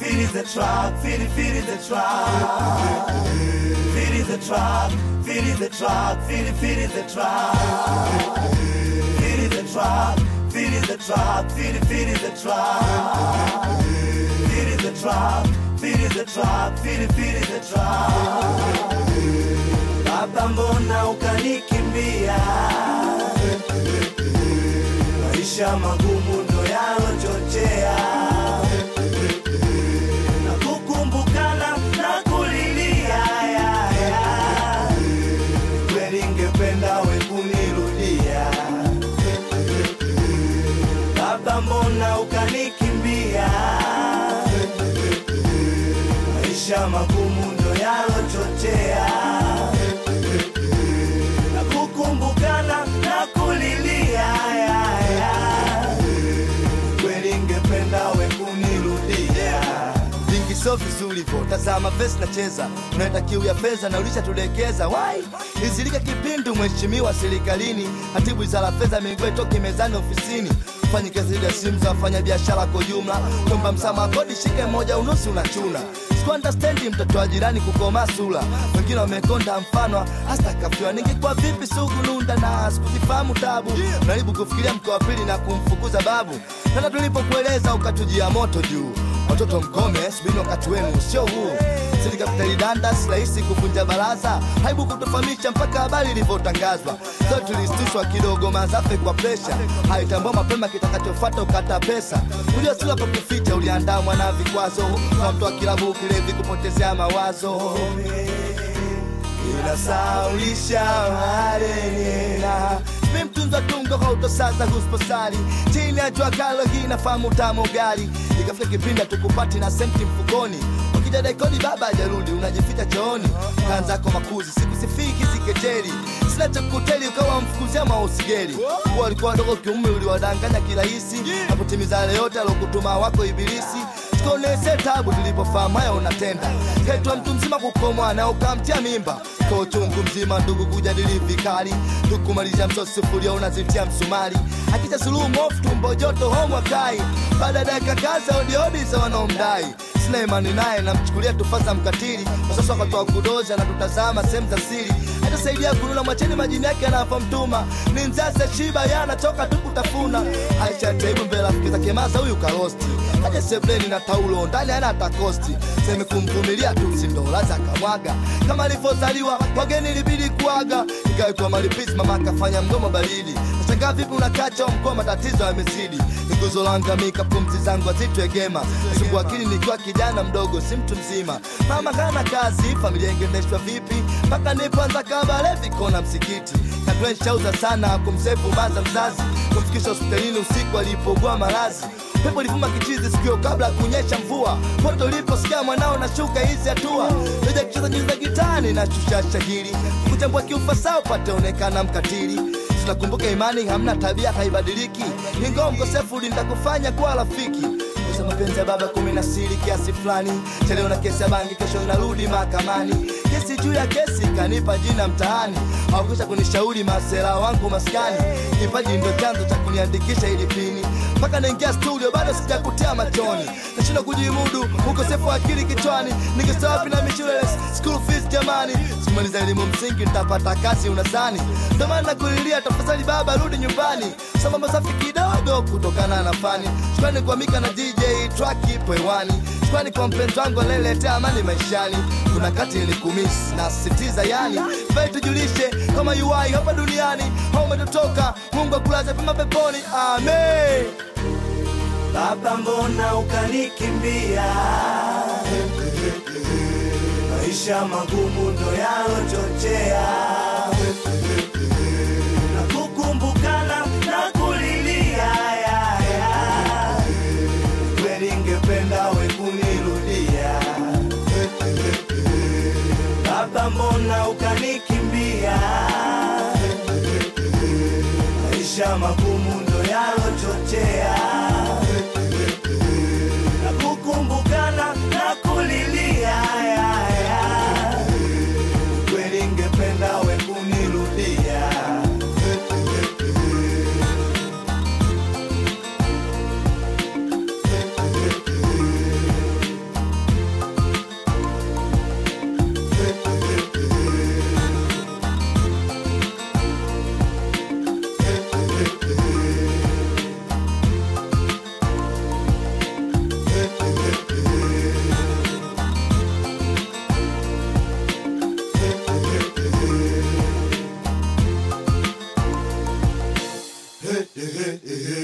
Feed is the truck, feed it, feed it the truck. Feed is the truck, feed is the truck, feed it, feed it the truck. Feed is the truck, feed is the truck, feed it, feed it the truck. Feed is the truck, feed is the truck, feed it, feed it the truck. Baba, mbona ukanikimbia? Maisha magumu ndo yalochochea na kukumbukana na kulilia ya, ya. Kweli ngependa we kunirudia Baba, mbona ukanikimbia? Maisha magumu ndo yalochochea na kukumbukana na kulilia ya, ya. Kweli ngependa we kunirudia vingi sio vizuri vo tazama vesi nacheza unaenda kiu ya fedha na ulishatulekeza wai izilika kipindu mheshimiwa serikalini hatibu wizara fedha migwe toki mezani ofisini fanyi kazi ya simu za wafanya biashara kwa jumla kwamba msamaha kodi shike moja unusu unachuna sikuandastendi mtoto wa jirani kukoma sula wengine wamekonda mfano hasta kafiwa ningekuwa vipi sugununda na sikuzifahamu tabu naribu kufikiria mko wa pili na kumfukuza babu tena tulipokueleza ukatujia moto juu watoto mkome subini wakati wenu sio huu serikapitali danda si rahisi kuvunja baraza haibu kutofahamisha mpaka habari ilivyotangazwa so tulistushwa kidogo mazafe kwa presha haitambua mapema kitakachofata ukata pesa kujua sura kwa kuficha uliandamwa na vikwazo kwa mtu wa kilabu kilevi kupotezea mawazo inasaulisha marenena mi mtunza tungo kautosaza husposari chini ya jua kalo hii nafahamu tamu gari ikafika kipindi tukupati na senti mfukoni ukija daikoni baba ajarudi unajificha chooni kaanzako makuzi sikusifiki sikejeri sina cha kukuteli ukawa mfukuzia mausigeri kuwa walikuwa wadogo kiume uliwadanganya kirahisi na kutimiza yale yote alokutuma wako ibilisi tukonese tabu tulipofahamu haya unatenda ketwa mtu mzima kukomwa na ukamtia mimba kwa uchungu mzima ndugu kujadili vikali tukumalizia msosi sufuria unazitia msumari akita suluhu mofu tumbo joto homwa kai baada ya dakika kaza odiodi za wanaomdai sina imani naye namchukulia tufasa mkatili wasasa wakatoa kudozi anatutazama sehemu za siri hatasaidia kununa mwacheni majini yake anapomtuma ni nzase shiba yanatoka tu kutafuna aisha taibu mbele rafiki zake maza huyu karosti aje sebleni na taulo ndani ana takosti seme kumvumilia tu sindolaza akamwaga kama alivyozaliwa wageni ilibidi kuaga ikawekwa malipisi mama akafanya mgomo baridi nashangaa vipi unakacha mkoa matatizo yamezidi niguzo langamika pumzi zangu azitwegema sugu akili nikiwa kijana mdogo si mtu mzima mama kana kazi familia ingendeshwa vipi mpaka nipoanza kabale vikona msikiti katwenshauza sana kumsefu maza mzazi kumfikisha hospitalini usiku alipogua malazi pepo livuma kichizi sikio kabla ya kunyesha mvua poto uliposikia mwanao nashuka hizi hatua leja kucheza nyuzi za gitani na shusha shahiri kuchambua kiufasaa upate onekana mkatili tunakumbuka imani hamna tabia haibadiliki ingawa mkosefu litakufanya kuwa rafiki Kosa mapenzi ya baba kumi na siri kiasi fulani chaleo na kesi ya bangi kesho narudi mahakamani kesi juu ya kesi kanipa jina mtaani hawakwisha kunishauri masera wangu maskani kipaji ndo chanzo cha kuniandikisha ili pini mpaka naingia studio bado sijakutia machoni nashindwa kujimudu ukosefu wa akili kichwani nikisa wapi na mishule school fees jamani simaliza elimu msingi nitapata kazi unazani ndo maana nakulilia tafadhali baba rudi nyumbani sambamba safi kidogo kutokana na fani shukrani kwa mika na dj track ipo hewani shukrani kwa mpenzi wangu aleletea amani maishani kuna kati nilikumisi na sisitiza yani vai tujulishe kama uai hapa duniani au umetotoka mungu akulaza pema peponi amen Baba, mbona ukanikimbia? Maisha magumu ndo yalochochea na kukumbukana na kulilia ya, ya. Kweli ngependa we kunirudia Baba, mbona ukanikimbia? Maisha magumu ndo yalochochea na kukumbukana na kulilia ya, ya. Kweli ngependa we kunirudia ehe